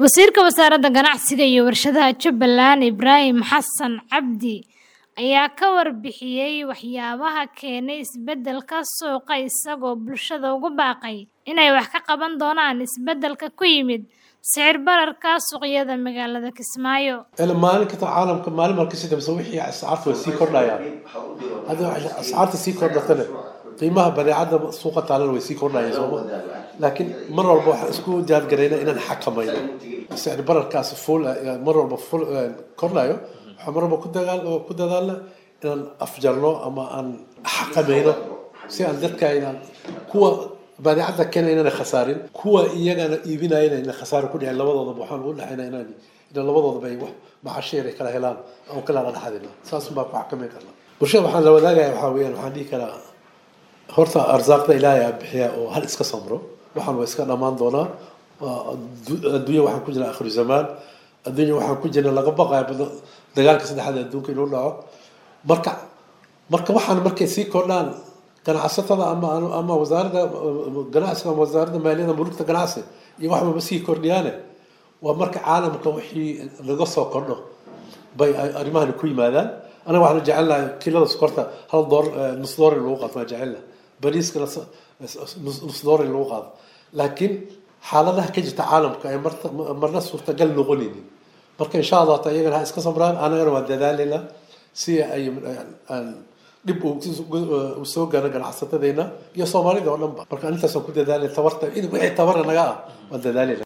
Wasiirka Wasaaradda Ganacsiga iyo Warshadaha Jubbaland Ibraahim Xasan Cabdi ayaa ka warbixiyay waxyaabaha keenay isbeddelka suuqa isagoo bulshada ugu baaqay inay wax ka qaban doonaan isbeddelka ku yimid sicir bararka suuqyada magaalada Kismaayo. maalin kasta caalamka maalin marka si dambe wixii ascaarta way sii kordhayaan hadda ascaarta sii kordhatana qiimaha badeecada suuqa taalana way sii kordhayaan sooma laakiin mar walba waxaan isku diyaargarayna inaan xakamayno sicir bararkaas fuul mar walba fuul kordhayo waxaan mar walba ku dagaal ku dadaalna inaan afjarno ama aan xakamayno si aan dadka inaan kuwa badeecada keena inaan khasaarin kuwa iyagana iibinayana inaan khasaaro ku dhicin labadoodaba waxaan ugu dhexaynaa inaan inaan labadoodaba ay wax macasheer ay kala helaan aan kala dhexadina saas baa ku xakameyn karnaa bulshada waxaan la wadaagaya waxaa weeyaan waxaan dhihi karaa horta arsaaqda ilaahay aa bixiya oo hal iska samro waxaan waa iska dhammaan doonaa adduunya waxaan ku jirnaa akhiru zamaan adduunya waxaan ku jirnaa laga baqaya dagaalka saddexaad adduunka inuu dhaco marka marka waxaan markay sii kordhaan ganacsatada ama ama wasaaradda ganacsiga ama wasaaradda maaliyadda mulugta ganacsi iyo wax walba sii kordhiyaane waa marka caalamka wixii laga soo kordho bay arrimahani ku yimaadaan anaga waxaan jecelnahay kilada sokorta hal door nus door in lagu qaato waan jecelnahay bariiska nus door in lagu qaado laakiin xaaladaha ka jirta caalamka ay marna suurtagal noqonaynin marka insha allah ta iyagana ha iska samraan anagana waan dadaalaynaa si ay dhib uu soo gaaro ganacsatadeenna iyo soomaalida oo dhan ba marka intaasaan ku dadaalay tabarta wixii tabarna naga ah waan dadaalayna